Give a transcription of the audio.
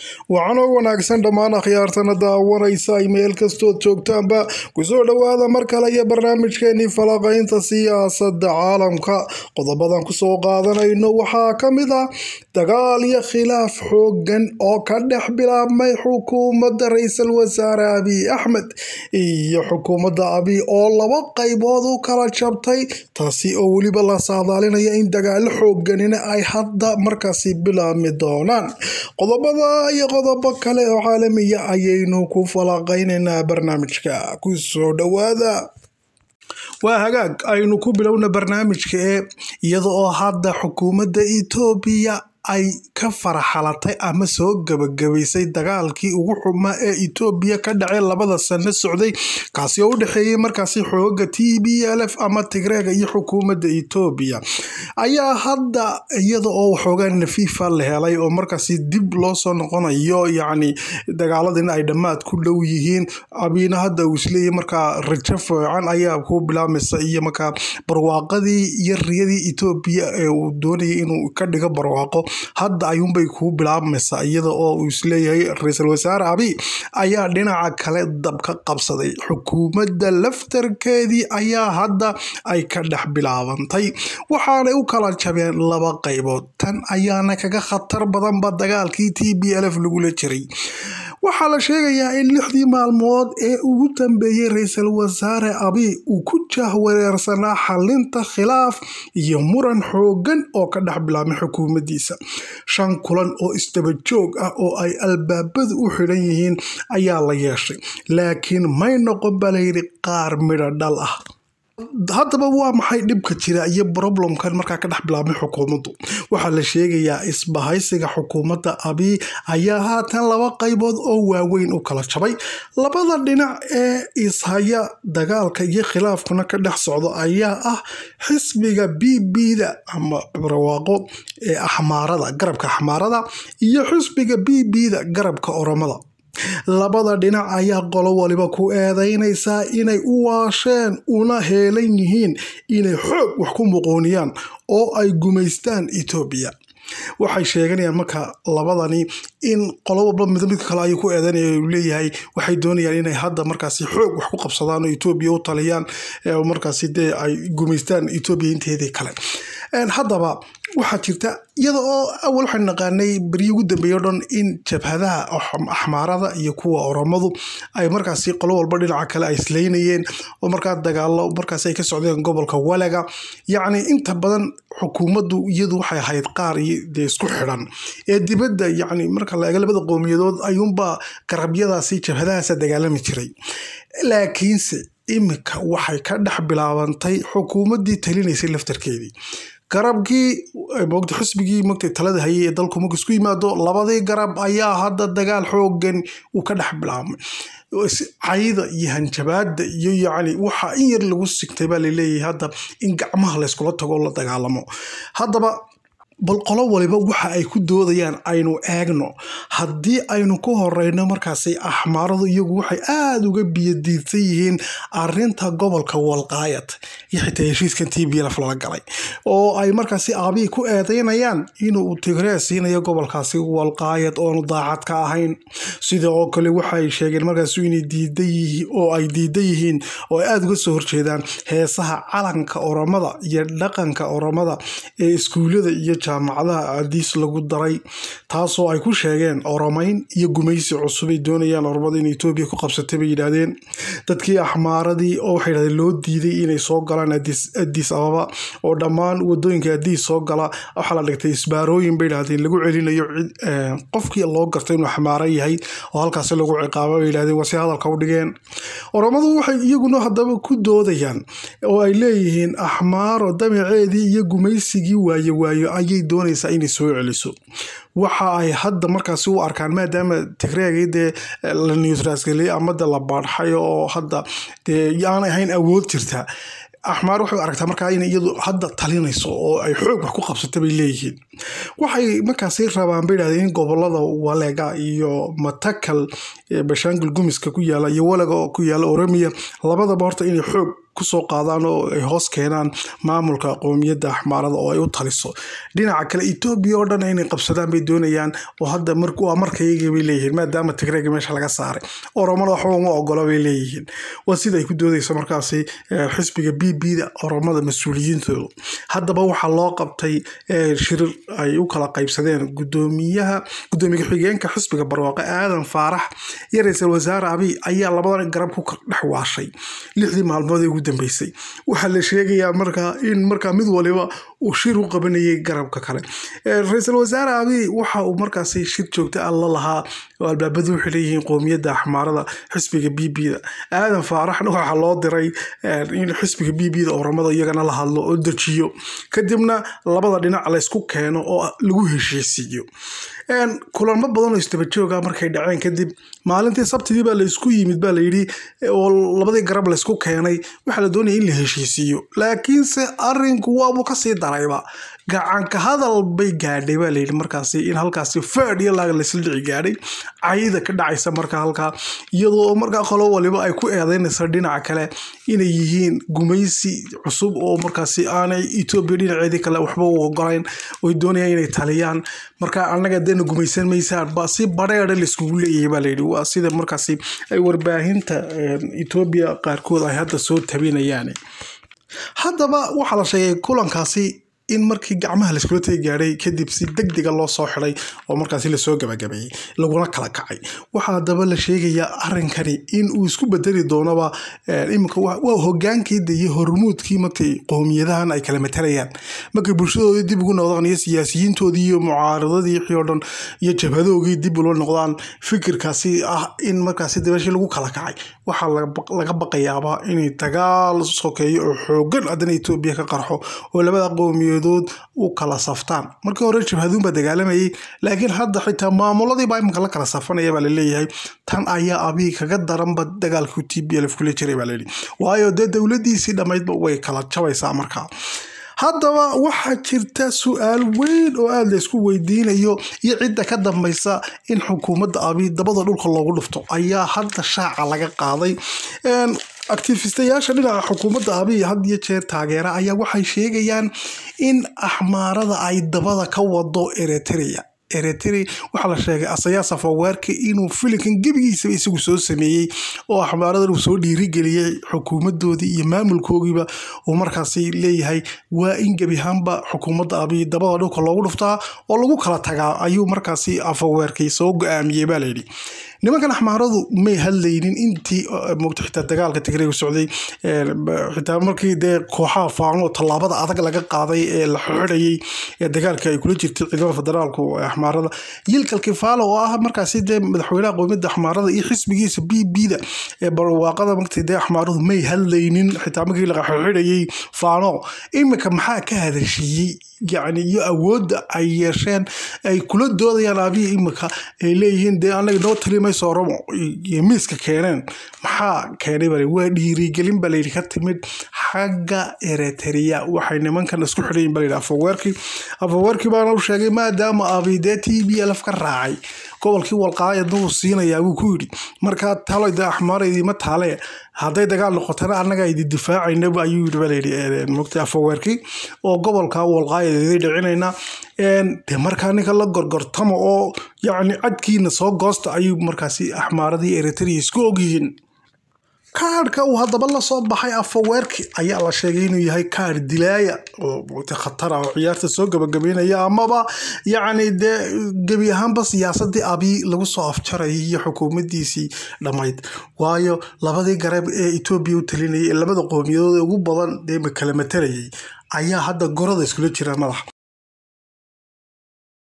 waxaana wanaagsan dhammaan akhyaartana daawanaysa ay meel kastood joogtaanba kusoo dhowaada mar kale iyo barnaamijkeenii falaqaynta siyaasadda caalamka qodobadan kusoo qaadanayno waxaa ka mid ah dagaal iyo khilaaf xoogan oo ka dhex bilaabmay xukuumadda ra-iisul wasaare abiy axmed iyo xukuumadda abiy oo laba qaybood u kala jabtay taasi oo weliba la saadaalinaya in dagaalo xooganina ay hadda markaasi bilaabmi doonaan qodobada iyo qodobo kale oo caalamiya ayaynu ku falaqaynaynaa barnaamijka kusoo dhowaada waa hagaag aynu ku bilowna barnaamijka ee iyada oo hadda xukuumadda etoobiya ay ka faraxalatay ama soo gabagabaysay dagaalkii ugu xumaa ee etoobiya ka dhacay labada sano socday kaasi oo u dhexeeyey markaasi xooga t b l f ama tigreega iyo xukuumadda etoobiya ayaa hadda iyada oo waxoogaa nafiifa la helay oo markaasi dib loo soo noqonayo yacni dagaaladina ay dhammaad ku dhow yihiin abiina hadda uu isleeyahy markaa rajo fiican ayaa ku bilaabmaysa iyo markaa barwaaqadii iyo riyadii etoobiya ee uu doonayay inuu ka dhigo barwaaqo hadda ayuunbay kuu bilaabmaysaa iyada oo uu isleeyahay ra-iisul wasaare abiy ayaa dhinaca kale dab ka qabsaday xukuumadda laftarkeedii ayaa hadda ay ka dhex bilaabantay waxaanay u kala jabeen laba qaybood tan ayaana kaga khatar badanba dagaalkii t b l f lagula jiray waxaa la sheegayaa in lixdii maalmood ee ugu dambeeyey ra-iisul wasaare abiy uu ku jahwareersanaa xalinta khilaaf iyo muran xoogan oo ka dhex bilaabmay xukuumaddiisa shan kulan oo isdaba joog ah oo ay albaabadu u xidhan yihiin ayaa la yeeshay laakiin may noqon baa layidhi qaar midho dhal ah haddaba waa maxay dhibka jira iyo problemkan markaa ka dhex bilaabmay xukuumaddu waxaa la sheegayaa isbahaysiga xukuumadda abiy ayaa haatan laba qaybood oo waaweyn u kala jabay labada dhinac ee ishaya dagaalka iyo khilaafkuna ka dhex socdo ayaa ah xisbiga b b da ama barwaaqo ee axmaarada garabka axmaarada iyo xisbiga b b da garabka oromada labada dhinac ayaa qolo waliba ku eedeynaysaa inay u waasheen una heelan yihiin inay xoog wax ku muqooniyaan oo ay gumaystaan etoobiya waxay sheeganayaan marka labadani in qolo walba mid midka kale ayuu ku eedeynaya u leeyahay waxay doonayaan inay hadda markaasi xoog wax ku qabsadaan oo etoobiya u taliyaan markaasi dee ay gumaystaan etoobiya inteedii kale haddaba waxaa jirta iyada oo awal waxaan naqaanay beryii ugu dambeeya o dhan in jabhadaha axmaarada iyo kuwa oromadu ay markaasi qolo walba dhinaca kale ay islaynayeen oo markaa dagaalo markaasi ay ka socdeen gobolka walaga yacni inta badan xukuumaddu iyadu waxay ahayd qaar dee isku xidhan ee dibadda yacni marka la eego labada qowmiyadood ayuunbaa garabyadaasi jabhadahaasa dagaalami jiray laakiinse iminka waxay ka dhex bilaabantay xukuumaddii talinaysay laftarkeedii garabkii mogta xisbigii mogta talada hayay ee dalku marku isku yimaado labadii garab ayaa hadda dagaal xoogan uu ka dhex bilaabmay cayda iyo hanjabaada iyo yacni waxa in yar lagu sigtay baa laleeyahay hadda in gacmaha layskula tago la dagaalamo haddaba bal qolo waliba waxa ay ku doodayaan aynu eegno haddii aynu ku horeyno markaasi axmaaradu iyagu waxay aada uga biyadiidsan yihiin arinta gobolka walqaayad iyo xitaa heshiiskan t b lf lala galay oo ay markaasi aabiyi ku eedeynayaan inuu tigree siinayo gobolkaasi walqaayad oonu daacad ka ahayn sida oo kale waxay sheegeen markaas inay diidan yihiin oo ay diidan yihiin oo ay aada uga soo horjeedaan heesaha calanka oromada iyo dhaqanka oromada ee iskuullada iyo jaamacadaha adiis lagu daray taasoo ay ku sheegeen oromayn iyo gumaysi cusub ay doonayaan oromada in etoobiya ku qabsatay bay yidhaahdeen dadkii axmaaradii oo waxay yidhahdeen loo diiday inay soo galaan adiis ababa oo dhammaan wadooyinka adiis soo gala waxaa la dhigtay isbaarooyin bay yidhahdeen lagu celinayo qofkii loo gartay inuu axmaaro yahay oo halkaasi lagu ciqaabo bay yidhahdeen wase hadalka u dhigeen oromadu waxay iyaguna haddaba ku doodayaan oo ay leeyihiin axmaaro damaceedii iyo gumaysigii waaye waayo ayay doonaysaa inay soo celiso waxa ay hadda markaasi u arkaan maadaama tigreegii dee la newsrasgeliyay ama de la baadxay oo hadda dee aan ahayn awood jirta axmaar waxay aragtaa markaa in iyadu hadda talinayso oo ay xoog wax ku qabsata bay leeyihiin waxay markaasi rabaan bay yidhahdeen in gobolada walega iyo matakal bashaangul gumiska ku yaala iyo walaga oo ku yaala oromiya labadaba horta inay xoog kusoo qaadaan oo ay hoos keenaan maamulka qoomiyadda axmaarada oo ay u taliso dhinaca kale etoobiya oo dhan inay qabsadaan bay doonayaan oo hadda waa markayagii bay leeyihiin maadaama tigreega meesha laga saaray oromada waxba uma ogola bay leeyihiin waa sida ay ku doodayso markaasi xisbiga b b da oromada mas-uuliyiintoodu haddaba waxaa loo qabtay shirir ay u kala qaybsadeen gudoomiyaha gudoomiye xigeenka xisbiga barwaaqo aadan faarax iyo ra-iisul wasaare abiy ayaa labadan garab ku dhex waashay lixdii maalmood ee ugu dambeysay waxaa la sheegayaa markaa in markaa mid waliba uu shir u qabanayay garabka kale ra-iisul wasaare abiy waxa uu markaasi shir joogta ah la lahaa oo albaabadu waxay leeyihiin qoomiyadda axmaarada xisbiga b b da aadan faaraxna waxaa loo diray in xisbiga b b da oromada iyagana la hadlo oo dejiyo kadibna labada dhinac laysku keeno oo lagu heshiisiiyo kulamo badan oo isdabajooga markay dhaceen kadib maalintii sabtidii baa laysku yimid baa layidhi oo labadii garab laysku keenay waxaa la doonaya in la heshiisiiyo laakiinse arinku waabuu kasii darayba gacanka hadal bay gaadhay baa layidhi markaasi in halkaasi faad iyo laag laysla dhici gaadhay cayda ka dhacaysa marka halkaa iyadoo markaa qolo waliba ay ku eedeynaysa dhinaca kale inay yihiin gumaysi cusub oo markaasi aanay etoobiya dhinaceedii kale waxba u ogolayn oy doonayaan inay taliyaan marka annaga deena gumaysan maysaan ba si badheedha laiskugu leeyahay baa layidhi waa sida markaasi ay warbaahinta etoobiya qaarkood ay hadda soo tabinayaan haddaba waxaa la sheegay kulankaasi in markii gacmaha laiskula tegi gaadhay kadib si deg dega loo soo xiday oo markaasi lasoo gabagabeeyey laguna kala kacay waxaa haddaba la sheegayaa arrinkani in uu isku bedeli doonaba iminka waa hogaankiida iyo hormuudkii markay qoomiyadahan ay kala matalayaan markay bulshadoodii dib ugu noqdaan iyo siyaasiyiintoodii iyo mucaaradadii wixii oo dhan iyo jabhadoogii dib ula noqdaan fikirkaasi ah in markaasi dabeeshii lagu kala kacay waxaa laga baqayaaba inay dagaal sokeeyo oo xoogan haddana etoobiya ka qarxo oo labada qoomiyood u kala saftaan markii hore jabhaduun baa dagaalamayay laakiin hadda xitaa maamuladiibaa iminka la kala safanaya baa laleeyahay tan ayaa abiy kaga daranba dagaalkii t b lf kula jiray baa layidhi waayo dee dowladiisii dhammaydba way kala jabaysaa markaa haddaba waxaa jirta su-aal weyn oo aada laysku weydiinayo iyo cidda ka dambaysa in xukuumadda abiy dabada dhulka loogu dhufto ayaa hadda shaaca laga qaaday actifistayaasha dhinaca xukuumadda abiy had iyo jeer taageera ayaa waxay sheegayaan in axmaarada ay dabada ka wado eritrea eritrea waxaa la sheegay asayaas afawaarka inuu filinkan gebigiisaba isagu soo sameeyey oo axmaaradan uu soo dhiirigeliyey xukuumadoodii iyo maamulkoogiiba uu markaasi leeyahay waa in gebi ahaanba xukuumadda abiy dabada dhulka loogu dhuftaa oo lagu kala tagaa ayuu markaasi afaweerkay soo go-aamiyey baa layidhi nimankan axmaaradu may hadlaynin intii mogta xitaa dagaalka tigreega socday xitaa markii dee kooxaha faano tallaabada adag laga qaaday ee la xidhayay ee dagaalka ay kula jirtay ciidamada federaalku axmaarada yilkal kifaala oo ah markaasi dee madaxweynaha qowmiyadda axmaarada iyo xisbigiisa b b da ee barwaaqada markii dee axmaaradu may hadlaynin xitaa markii la xidhayay faano iminka maxaa ka hadashiiyey yacni iyo awoodda ay yeesheen ay kula doodayaan abiya iminka ay leeyihiin dee anaga noo talimayso oromo iyo miiska keeneen maxaa keenay bale waa dhiirigelin baa layidhi ka timid xagga eritrea waxay nimankan isku xidhayin baa layidhi afaweerkii afaweerkii baana u sheegay maadaama abiy dee t b lf ka raacay gobolkii walqaayadna uu siinayaa wuu ku yidhi markaa taloy dee axmaara idiima taale hadday dagaal noqotana annaga idi difaacaynaba ayuu yidhi baa layidhi mogta afaweerkii oo gobolka walqaayad idi dhicinayna dee markaa ninka la gorgortama oo yacni cadkiina soo goosta ayuu markaasi axmaaradii eritrea isku ogyihiin kaadhka uu haddaba lasoo baxay afaweerki ayaa la sheegay inuu yahay kaadh dilaaya oo khatar ah oo ciyaarta soo gabagabeynaya amaba yacni dee gebi ahaanba siyaasadii abiy lagu soo afjarayay iyo xukuumaddiisii dhammayd waayo labadii garab ee etoobiya u talinayay ee labada qowmiyadood ee ugu badan dee kala matalayay ayaa hadda gorada iskula jira madax